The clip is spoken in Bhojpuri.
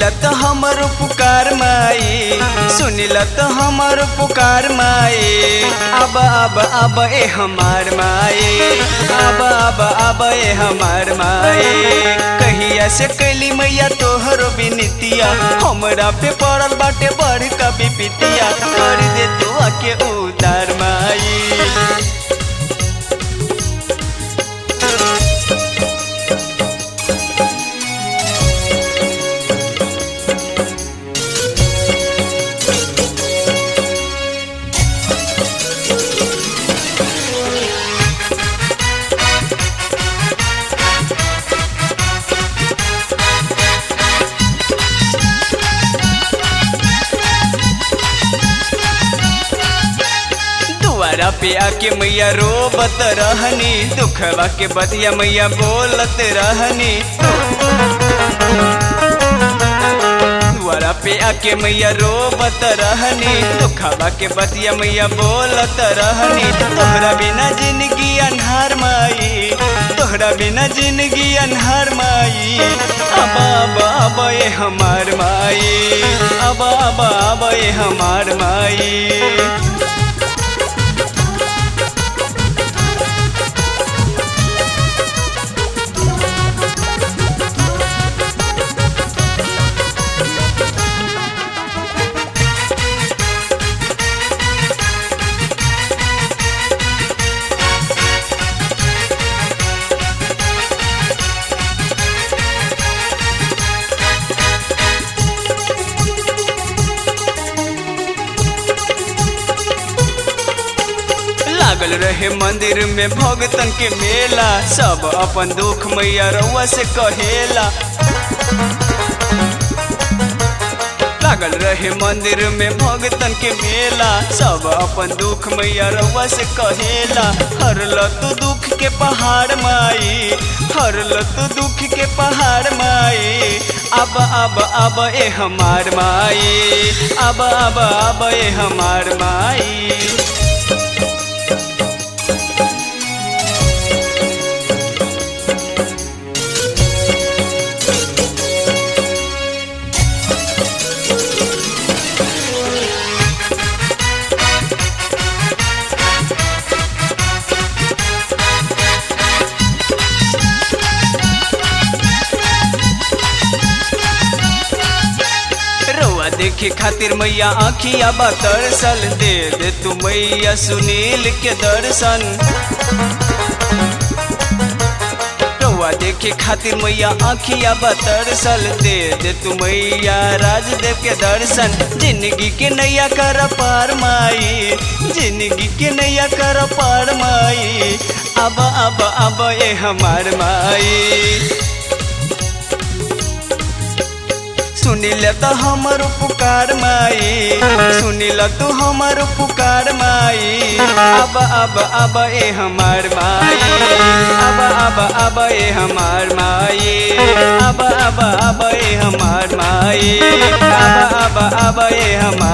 तो हमर पुकार माई सुनिल तो हमर पुकार माई अब अब अब ए हमार माई अब अब अब ए हमार माई कहिया से कैली मैया तोहरो बिनतिया हमरा पे पड़ल बाटे बड़ का बिपितिया कर दे तू आके उदार माई दुआरा पे आके मैया रोबत रहनी दुखवा के बतिया मैया बोलत रहनी दुआरा पे आके मैया रोबत रहनी दुखवा के बतिया मैया बोलत रहनी तोहरा बिना जिंदगी अनहार माई तोहरा बिना जिंदगी अनहार माई अब अब अब ए हमार माई अब अब अब ए हमार माई लागल रहे मंदिर में भगतन के मेला सब अपन दुख मैया रउआ से कहेला लागल रहे मंदिर में भगतन के मेला सब अपन दुख मैया रउआ से कहेला हरल तू दुख के पहाड़ माई हरल तू दुख के पहाड़ माई अब अब अब ए हमार माई अब अब अब ए हमार माई रउआ देखे खातिर मैया आखिया बतरसल दे दे तू मैया सुनील के दर्शन रउआ देखे खातिर मैया आखिया बतरसल दे दे तू मैया राजदेव के दर्शन जिंदगी के नैया कर पार माई जिंदगी के नैया कर पार माई अब अब अब ए हमार माई सुनिल तो हमर पुकार माई सुनिल तू हमर पुकार माई अब अब अब ए हमार माई अब अब अब ए हमार माई अब अब अब ए हमार माई अब अब अब ए हमार